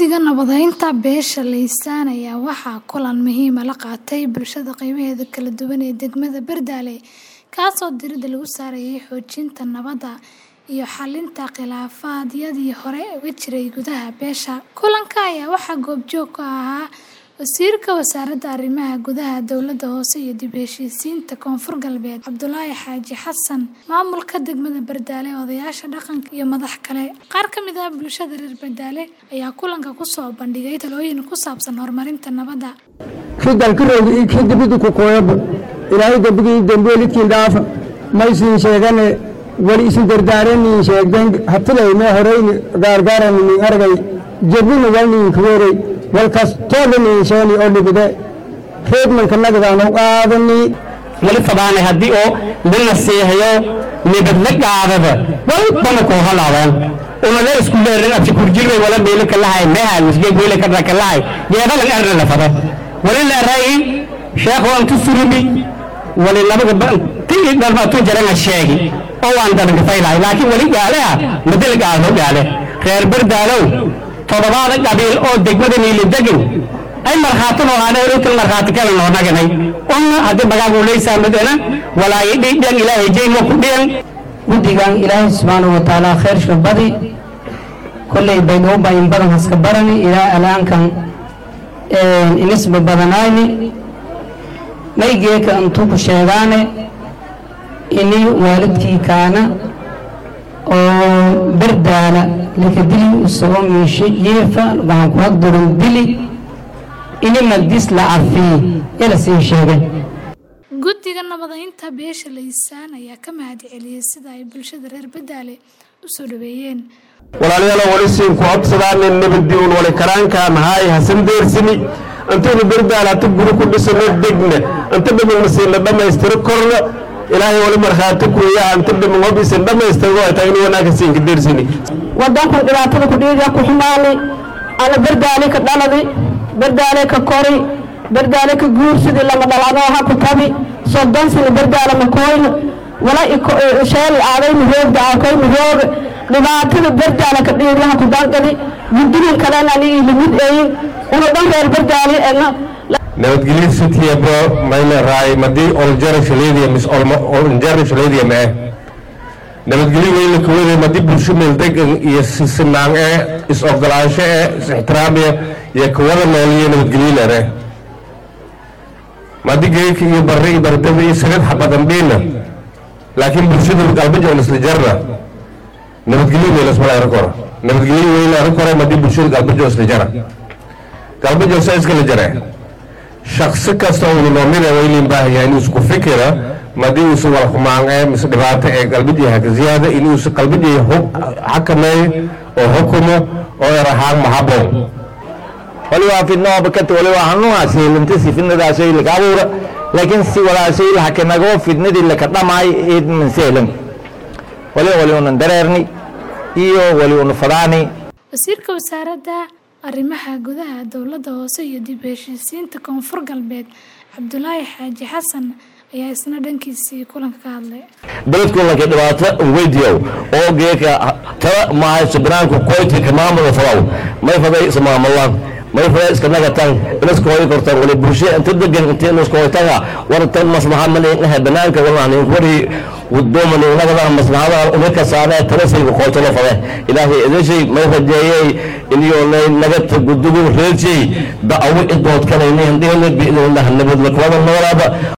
Guddiga Nabadaynta beesha Laysaan ayaa waxaa kulan muhiim ah la qaatay bulshada qaybaheeda kala duwan ee degmada Bardale kaasoo diiradda lagu saarayay xoojinta nabadda iyo xallinta khilaafaadyadii hore uga jiray gudaha beesha. Kulanka ayaa waxaa goobjoog ka ahaa Wasiirka Wasaaradda Arrimaha Gudaha Dowladda Hoose iyo Dib u Heshiisiinta Koonfur Galbeed Cabdulaahi Xaaji Xasan, maamulka degmada Bardale, odayaasha dhaqanka iyo madax kale. Qaar ka mid ah bulshada reer Bardale ayaa kulanka ku soo bandhigay talooyin ku saabsan horumarinta nabadda. kii dalkarooga iyo kii dibidda ku kooyaba ilaahay dembigii dembeelidkiin dhaafa maysiin sheegane wali isu dardaaraniin sheegden hatilayme horeyni gaargaaraniin argay jebina walniin kaweerey walkas toodaniin sheeni oo dhibide reedmanka nagadaanu qaadani wali fadaanay haddii oo la naseehayo nibadla qaadada walbana koo halaabaan unala isku leerin abti kurjirwe wala meelo kalahay meha misge meelo kadra kalahay yeedalan arna la fada wali la ray sheekh waan tu surubi wali labaga ban tii dhalma tu jarana sheegi oo waan dalan faylahay laakiin wali gaale ah madal gaalo gaale reer bardaalow todobaada qabiil oo degmada niili degan ay markhaatino aanay rutul markhaati kale noo naganay onna haddii magaagu leysaa madana walaayi dhidhan ilaahay jeymo ku dhiyan guddigan ilaahay subxaanahu wa tacaala khayrsha badi kolley baydhowba in badan haska barani ilaa alaankan inisba badanayni maygeeka intuu ku sheegaane ini waalidkii kaana oo bardaala lakadili usoo miishe yeefa waxaan ku hagdurin dili ini magdis la cafiye yala sii sheegay Guddiga Nabadaynta beesha Laysaan ayaa ka mahadceliyay sida ay bulshada reer Bardale u soo dhaweeyeen. walaalayaal wali siin ku codsadaan nabadii un wali karaanka mahay hasan deersini antaynu bardaal hata guri ku dhisano degna anta dhaman masiina dhammaystiro korna ilaahay wali markhaati kuya anta dhaman hobisan dhammaystiro ay tahay inuu wanaagka siinka deersini wadankan dhibaatada ku dhiiga ku xumaani ana bardaale ka dhaladi bardaale ka kori bardaale ka guursidii lama dhalado ha ku tabi soddon sano bardaale ma kooyno wala sheel aaday mihoogda aakay mihooga dhibaatada bardaale ka dhiiglaha ku dangadi guddigan kalena anigii limid eeyin una dhan reer bardaale ena nabadgelyo sitiyaba mayna raay madii oljara shaleediya mis oljara shaleediya ma eh nabadgelyo weyna kawada madii bulsho meel degan iyo sisinaan eh is ogolaansho eh is ixtiraamiya iyo kawada nooliyo nabadgelyo lere madi geeka iyo barre iyo bardaba iyo sagad xabadandhiina laakiin bulshada galbeja on isla jarna nabadgelyo weyna ismala ara koro nabadgelyo weyna ara koro madii bulshada galbeja isla jara galbeja sa iskala jare shaksi kasta uu noomina wayliin baahayaa inuu isku fikira madii uusan wala xumaan ee mise dhibaato ee qalbidii haka ziyaada inuusan qalbidii xakameeyo oo xukumo oo erahaan mahaboon waliba fidnooba kata waliba hanuunaasi lintasi fidnadaasay laka abuura laakiin si walaashay lahakanagoo fidnadii laka dhamaay idman sehlan waliba wali unan dareerni iyo wali una fadaani Wasiirka Wasaaradda Arrimaha Gudaha Dowladda Hoose iyo Dib u Heshiisiinta Koonfur Galbeed Cabdulaahi Xaaji Xasan ayaa isna dhankiisii kulanka ka hadlay. beledku lanka dhibaato weydiyow oo geeka tala mahayso banaanku koytinka maamulka fadaw may faday ismaamulaan may faday iska nagatan inaska hoy kortan wali bulshada inta degan inta inaska hoytanga wartan maslaxa malinaha banaanka walaanin wari wadooman nagada maslaxada umaka saaree talasayga koytalo fade ilaahay idashay may rajeeyay iniyonay nagata gudugu reejay da'awo idood kanayni handihana biidnillah nabad lakwada noolaaba